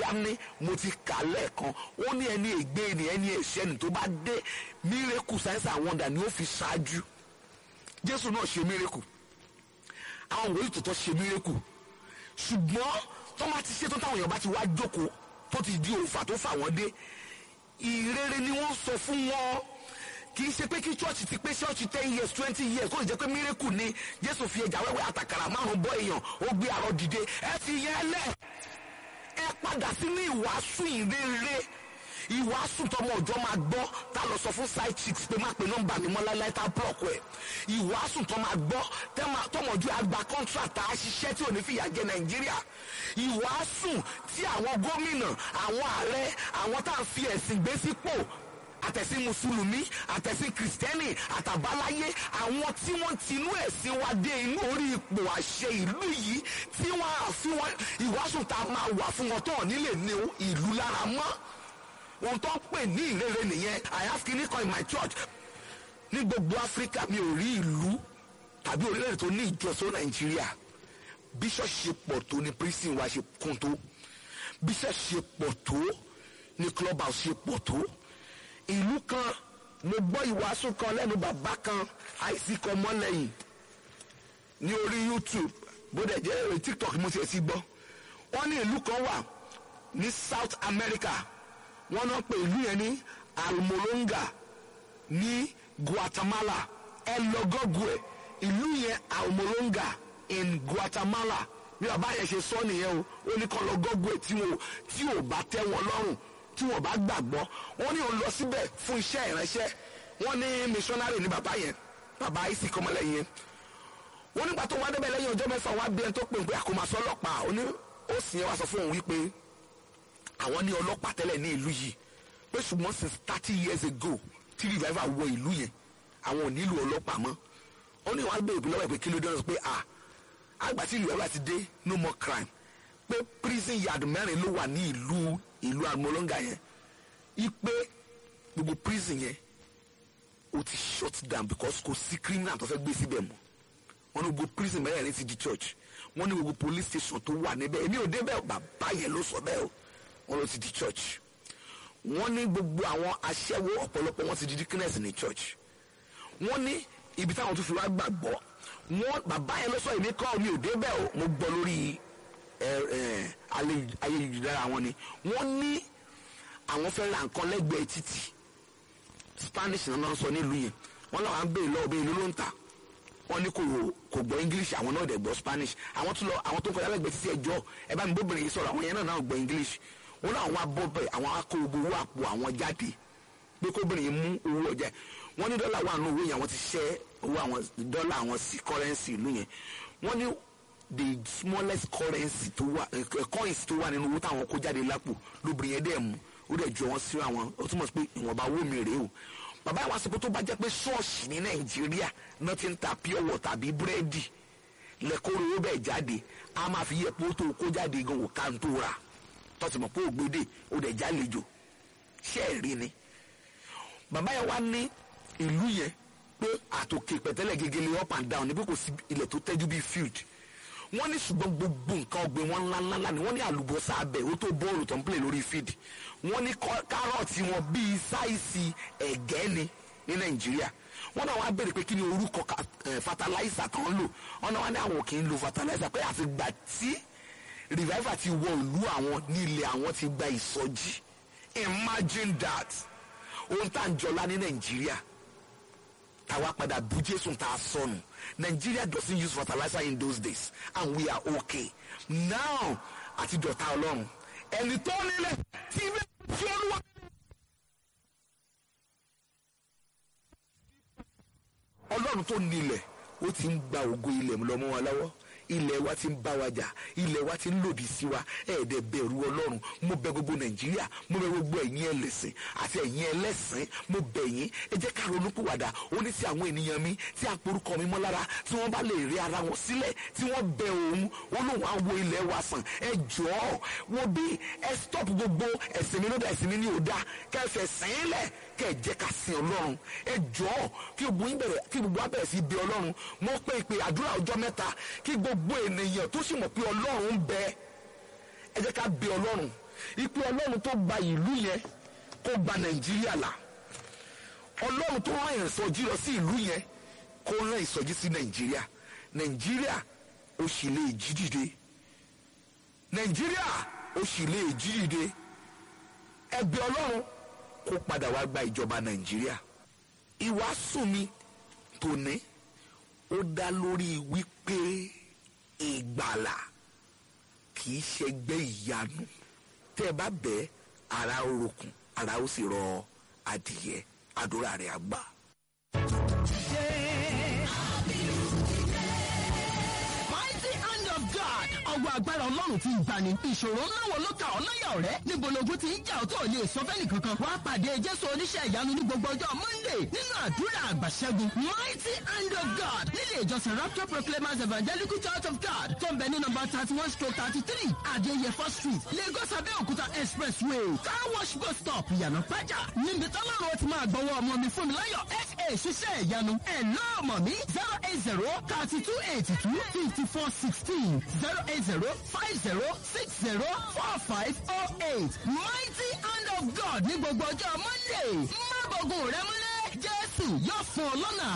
dání mo ti kà lẹ́ẹ̀kan ó ní ẹni ègbé ni ẹni ẹ̀ṣẹ̀ ni tó bá dé miracle signs and wonder ni ó fi ṣáájú jésù náà ṣe miracle àwọn wòlíì tó tọ́ ṣe miracle ṣùgbọ́n tó bá ti ṣe tó táwọn èèyàn bá ti wá jókòó tó ti di òòfà tó fà wọ́n dé ìrere ni wọ́n sọ fún wọn kì í ṣe pé kí church ti pé church ten years twenty years kó lè jẹ́ pé miracle ni jésù fi ẹja wẹ́wẹ́ àtàkàrà márùn bọ́ èèyàn ó gbé àrọ dìde ẹ fi yẹn lẹ̀ ẹ padà sínú ìwàásù ìrere ìwàásù tọmọ ọjọ́ máa gbọ́ tá lọ sọ fún side chicks pé má pe nọ́mbà mi mọ́ láíláí tá block ẹ̀ ìwàásù tọmọ àgbọ́ tọmọ ọjọ́ àgbà contract tá a ṣiṣẹ́ tí ò ní fìyà jẹ nàìjíríà ìwàásù tí àwọn gómìnà àwọn ààrẹ àwọn tá à ń fi ẹ̀sìn gbé sípò àtẹ̀sìn mùsùlùmí àtẹ̀sìn kìrìsìtẹ́nì àtàbáláyé àwọn tí wọ́n ti inú ẹ̀sìn wa dé inú orí ipò àṣẹ ìlú yìí tí wọ́n á fi wọn ìwàásù tá a máa wà fún wọn tó ọ̀ nílé ní ìlú lára mọ́ ohun tó ń pè ní ìrere nìyẹn i have kini kan in my church ní gbogbo áfíríkà mi ò rí ìlú tàbí orílẹ̀-èdè tó ní ìjọsọ nàìjíríà bishop ṣe pọ̀ tó ní prison wa ṣe kún tó bishop ṣe pọ̀ tó ní club house ṣe pọ̀ tó ìlú kan mo gbọ́ ìwàásù kan lẹ́nu bàbá kan àìsí kan mọ́lẹ́yìn ní orí youtube bó dẹ̀ jẹ́ èrè tiktok mo ti ẹ̀ sí gbọ́ wọ́n ní ìlú kan wà ní south america wọ́n náà pè ìlú yẹn ní almolonga ní guatemala ẹ lọ gọ́gù ẹ̀ ìlú yẹn almolonga in guatemala bí bàbá yẹn ṣe sọ nìyẹn o ó ní kọ́ lọ gọ́gù ẹ̀ tí wọn tí ò bá tẹ́ wọn lọ́rùn tí wọn bá gbàgbọ́ wọ́n ní òun lọ síbẹ̀ fún iṣẹ́ ìránṣẹ́ wọ́n ní missionary ní bàbá yẹn bàbá isi kọ́mọlẹ́yìn yẹn wọ́n nígbà tó wá débẹ̀ lẹ́yìn ọjọ́ mẹ́fà wá bí ẹni tó pè ń pé àkómasọ ọlọ́pàá ó ní ó sì yẹn wá sọ fún òun wípé àwọn ní ọlọ́pàá tẹ́lẹ̀ ní ìlú yìí pé ṣùgbọ́n since thirty years ago tí revival wọ ìlú yẹn àwọn ò nílò ọlọ́pàá mọ́ ó ní wàá bèèrè lọ́wọ́ ìpè kí ló dé ọ̀sán pé à àgbà tí revival ti dé no more crime pé prison yard mẹ́rin ló wà ní ìlú ìlú amolonga yẹn ipe gbogbo prison yẹn ó ti shut down because kò sí criminal tó fẹ́ gbé síbẹ̀ mọ́ wọ́n ní gbogbo prison mẹ́rin ti di church wọ́n ní gbogbo police station tó wà níbẹ̀ èmi ò débẹ̀ bàbá yẹn ló sọ bẹ́ẹ̀ o wọ́n ló ti di church wọ́n ní gbogbo àwọn aṣẹ́wó ọ̀pọ̀lọpọ̀ wọ́n ti di deaconess ní church wọ́n ní ibi táwọn tó fi wá gbàgbọ́ wọ́n bàbá yẹn ló sọ èmi kọ́ mi ò débẹ̀ o mo gbọ́ lórí ayélujára wọn ni wọ́n ní àwọn fẹ́ ra nǹkan lẹ́gbẹ̀ẹ́ títì spanish náà sọ nílùú yẹn wọ́n làwọn á béèrè lọ́wọ́ bẹ́ẹ̀ ló ló ń tà wọ́n ní kò kò gbọ́ english àwọn náà dẹ̀ gbọ́ spanish àwọn tó lọ àwọn tó ń kọjá lẹ́gbẹ̀ẹ́ títí ẹjọ́ ẹ bá mi bóbìnrin yìí sọ̀rọ̀ àwọn yẹn náà náà gbọ́ english wọ́n náà wọ́n abọ́ bẹ́ẹ̀ àwọn akó gbogbo owó àpò àwọn jáde pé kóbìnrin yìí mú owó ọjà wọ́n ní dọ́là wà nù owó yẹn àwọn ti ṣẹ́ owó àwọn dọ́là àwọn sí currency ìlú yẹn wọ́n ní the smallest currency tó wà coins tó wà nínú owó táwọn kó jáde lápò lóbìnrin yẹn dẹ̀ mú ó dẹ̀ jọ wọ́n sí àwọn ó túmọ̀ sí pé ìwọ̀nba owó mi rèé o bàbá ìwà sọ pé tó bá jẹ́ pé ṣọ́ọ̀ṣì ní nàìjíríà náà ti ń ta pure water tàbí búrẹ́dì lẹ́kọ́rọ́ owó bẹ́ẹ̀ jáde a máa fi yẹ pé ó tó kó jáde gan wò ká ń tó ra tọ́sí mọ̀ pé ògbédè ó dẹ̀ jálejò ṣé ẹ̀ rí ni. bàbá yẹn wá ní ìlú yẹn pé àtòkè pẹ̀tẹ́lẹ̀ gegele up and down níbi kò sí ilẹ̀ tó tẹ́jú bíi field wọ́n ní ṣùgbọ́n gbogbo nǹkan ọ̀gbìn wọn ńláńlá ni wọ́n ní àlùbọ́sà abẹ ó tó bọ́ọ̀lù tó ń play lórí field wọ́n ní kárọ̀tì wọn bíi sáìsì ẹ̀gẹ́ ni ní nàìjíríà wọ́n náà wá béèrè pé kí ni orúkọ fertilizer kan lò wọ́n náà wá ní àwọn kì í lo fertilizer pé àfìgbà tí revival ti wọ ìlú àwọn ní ilẹ̀ àwọn ti gba ìsọjí imagine that ohun tá à ń jọlá ní nàìjíríà táwa padà bu jésù tá a sọnù nigeria doesn't use fertilizer in those days and we are okay now àti dọ̀tá ọlọ́run ẹni tó nílẹ̀ tí bẹ́ẹ̀ tí olúwa. ọlọ́run tó nílẹ̀ ó ti ń gba ògo ilẹ̀ lọ́mọ wa lọ́wọ́ ilẹ̀ wa ti ń bá wa jà ilẹ̀ wa ti ń lòdì sí wa ẹ̀ẹ́dẹ̀ bẹ̀rù ọlọ́run mo bẹ̀ gbogbo nàìjíríà mo bẹ̀ gbogbo ẹ̀yin ẹlẹ́sìn àti ẹ̀yin ẹlẹ́sìn mo bẹ̀ yín ẹ jẹ́ ká ronú pìwàdà ó ní sí àwọn ènìyàn mi tí a porúkọ mi mọ́ lára tí wọ́n bá lè rí ara wọn sílẹ̀ tí wọ́n bẹ̀ òun ó lóun á wo ilẹ̀ wa sàn ẹ jọ̀ọ́ wo bí ẹ stop gbogbo ẹ̀sìn mi ló dá ẹ̀sìn mi ní òdá kẹfẹ́ sìn lẹ̀ kẹ́ ẹ jẹ́ ká sin ọlọ́run ẹ jọ̀ọ́ kí gbogbo yín bẹ̀rẹ̀ kí gbogbo wa bẹ̀rẹ̀ sí bí ọlọ́run mo pé ìpè àdúrà ọjọ́ mẹ́ta kí gbogbo ènìyàn tó sì mọ̀ pé ọlọ́run ń bẹ ẹ jẹ́ ká bí ọlọ́run ipe ọlọ́run tó gba ìlú yẹn kó gba nàìjíríà là ọlọ́run tó rán ìsọjí lọ sí ìlú yẹn kó rán ìsọjí sí nàìjíríà nàìjíríà ó sì lè jí dìde nàìjíríà ó sì lè jí dìde ẹgbẹ́ ọlọ́run kó padà wá gba ìjọba nàìjíríà ìwàásù mi tòní ó dá lórí wípé ìgbàlà kì í ṣẹgbẹ́ ìyanu tẹ́ ẹ bá bẹ́ẹ̀ ara ó rokùn ara ó sì rọ adìyẹ àdúrà rẹ̀ àgbà. mighty hand of God. ọwọ́ agbára ọlọ́run ti ń gbani. ìṣòro ńlá wo ló ka ọ́ láyà ọ̀rẹ́? níbo logun ti ń jà ọ́ tó lè sọ fẹ́ni kankan. wàá pàdé jésù oníṣẹ́ ìyanu ní gbogbo ọjọ́ monday nínú àdúrà àgbàṣẹ́gun. mighty hand of God nílé ìjọsìn rapture proclaimers evangelical church of God tó ń bẹ ní nọmba thirty one stroke thirty three adéyẹfọ́ street lagos abẹ́òkúta expressway car wash bus stop ìyànà pẹ́jà níbi tọ́lọ́run ó ti máa gbọ́wọ́ ọmọ mi fún mi láyọ̀ fa ṣiṣẹ́ ìyanu ẹ̀ náà mọ̀ mí zero eight zero thirty two eighty two fifty four sixteen zero eight zero five zero six zero four five oh eight mighty hand of God ní gbogbo ọjọ́ monday má bọ̀gùn rẹ múlẹ̀ jésù yóò fún ọ lọ́nà